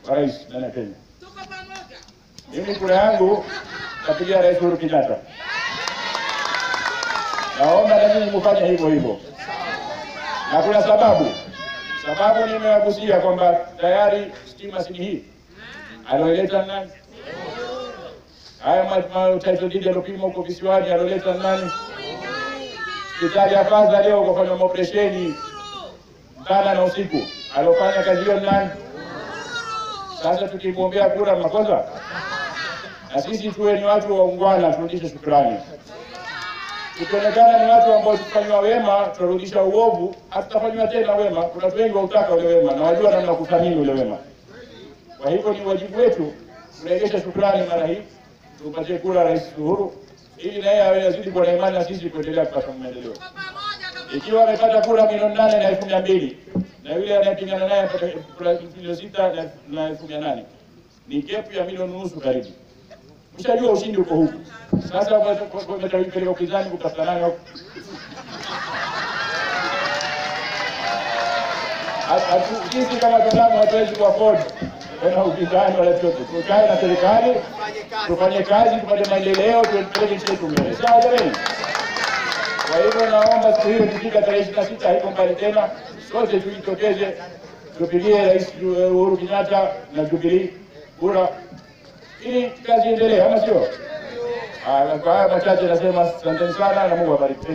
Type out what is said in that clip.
wa rais ndani ya Kenya. Mimi kura yangu napigia Rais Uhuru Kenyatta. Naomba na nyinyi mfanye hivyo hivyo, na kuna sababu. Sababu nimewagusia kwamba tayari stima si hii aloileta nani? Haya ma- ma- title deed yalopima huko visiwani aloleta nani? Hospitali ya Faza leo kufanya maoperesheni mchana na usiku, alofanya kazi hiyo ni nani? Sasa tukimwombea kura makosa, na sisi tuwe ni watu waungwana, turudishe shukrani. Tukionekana ni watu ambao tukifanywa wema tutarudisha uovu, hatutafanywa tena wema. Kuna watu wengi wautaka ule wema na wajua namna kuthamini ule wema. Kwa hivyo ni wajibu wetu kurejesha shukrani mara hii, tumpatie kura Rais Uhuru ili naye awe azidi kuwa na imani na sisi kuendelea kupata maendeleo. Ikiwa amepata kura milioni nane na elfu mia mbili na yule anayepingana naye apata kura milioni sita na- na elfu mia nane ni kepu ya milioni nusu karibu. Mshajua ushindi uko huku. Sasa umetawipeleka upinzani kutafuta nani huko? Hatu- hatu- Sisi kama Waislamu hatuwezi kuafford tena upinzani wala chochote. Tukae na serikali tufanye kazi, tupate maendeleo, tupeleke nchi yetu mbele. Sawa jamani? Kwa hivyo naomba siku hiyo ikifika tarehe ishirini na sita haiko mbali tena, sote tujitokeze tupigie Rais Uhuru Kenyatta na Jubilee kura ili kazi iendelee, ama sio? Haya, Kwa haya machache nasema asanteni sana na Mungu awabariki.